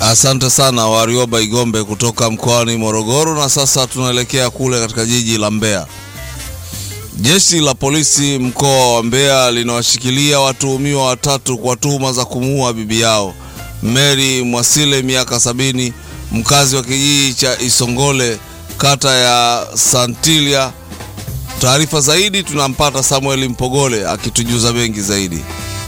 Asante sana Warioba Igombe kutoka mkoani Morogoro. Na sasa tunaelekea kule katika jiji la Mbeya. Jeshi la polisi mkoa wa Mbeya linawashikilia watuhumiwa watatu kwa tuhuma za kumuua bibi yao Mary Mwasile, miaka sabini, mkazi wa kijiji cha Isongole, kata ya Santilia. Taarifa zaidi tunampata Samuel Mpogole akitujuza mengi zaidi.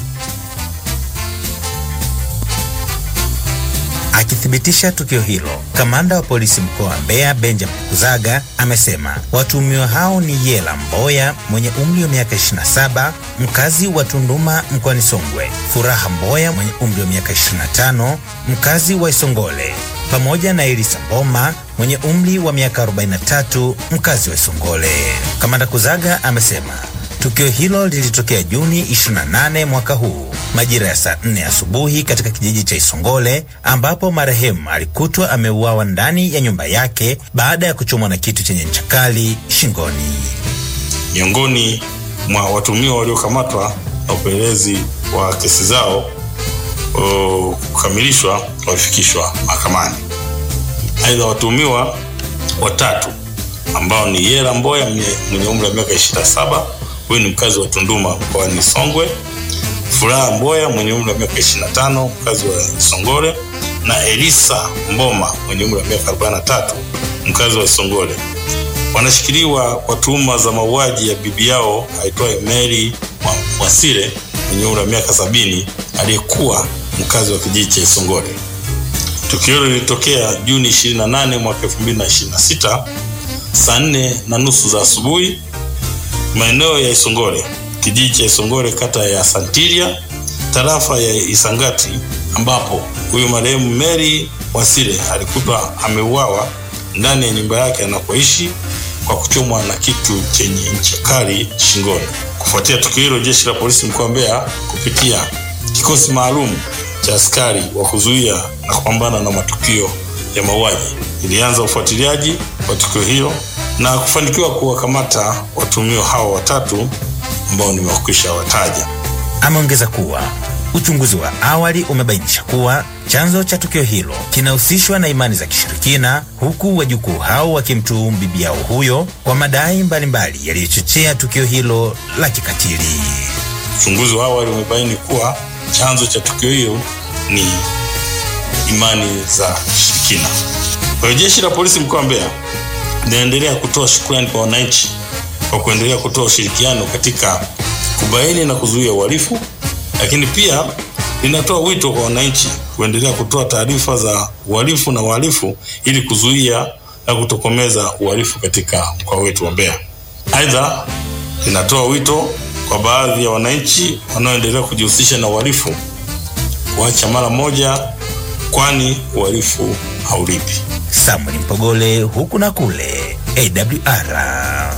Akithibitisha tukio hilo, kamanda wa polisi mkoa wa Mbeya Benjamin Kuzaga amesema watuhumiwa hao ni Yela Mboya mwenye umri wa miaka 27 mkazi wa Tunduma mkoani Songwe, Furaha Mboya mwenye umri wa miaka 25 mkazi wa Isongole, pamoja na Elisa Mboma mwenye umri wa miaka 43 mkazi wa Isongole. Kamanda Kuzaga amesema Tukio hilo lilitokea Juni 28 mwaka huu majira ya saa 4 asubuhi katika kijiji cha Isongole ambapo marehemu alikutwa ameuawa ndani ya nyumba yake baada ya kuchomwa na kitu chenye ncha kali shingoni. Miongoni mwa watuhumiwa waliokamatwa na upelelezi wa kesi zao o, kukamilishwa walifikishwa mahakamani. Aidha, watuhumiwa watatu ambao ni Yera Mboya mwenye umri wa miaka 27 huyu ni mkazi wa Tunduma mkoani Songwe, Furaha Mboya mwenye umri wa miaka 25 mkazi wa Songole na Elisa Mboma mwenye umri wa miaka 43 mkazi wa Songole wanashikiliwa kwa tuhuma za mauaji ya bibi yao aitwaye Mary Mwasile mwenye umri wa miaka sabini aliyekuwa mkazi wa kijiji cha Isongole. Tukio hilo lilitokea Juni 28 mwaka 2026 saa nne na nusu za asubuhi maeneo ya Isongole, kijiji cha Isongole, kata ya Santilia, tarafa ya Isangati, ambapo huyu marehemu Mary Wasile alikutwa ameuawa ndani ya nyumba yake anapoishi kwa kuchomwa na kitu chenye ncha kali shingoni. Kufuatia tukio hilo, jeshi la polisi mkoa wa Mbeya kupitia kikosi maalum cha askari wa kuzuia na kupambana na matukio ya mauaji ilianza ufuatiliaji wa tukio hilo na kufanikiwa kuwakamata watuhumiwa hao watatu ambao nimewakwisha wataja. Ameongeza kuwa uchunguzi wa awali umebainisha kuwa chanzo cha tukio hilo kinahusishwa na imani za kishirikina, huku wajukuu hao wakimtuhumu bibi yao huyo kwa madai mbalimbali yaliyochochea tukio hilo la kikatili. Uchunguzi wa awali umebaini kuwa chanzo cha tukio hilo ni imani za kishirikina. Kwa hiyo jeshi la polisi mkoa wa Mbeya linaendelea kutoa shukrani kwa wananchi kwa kuendelea kutoa ushirikiano katika kubaini na kuzuia uhalifu, lakini pia linatoa wito kwa wananchi kuendelea kutoa taarifa za uhalifu na wahalifu ili kuzuia na kutokomeza uhalifu katika mkoa wetu wa Mbeya. Aidha, linatoa wito kwa baadhi ya wananchi wanaoendelea kujihusisha na uhalifu kuacha mara moja, kwani uhalifu haulipi. Samuel Mpogole, huku na kule, AWR.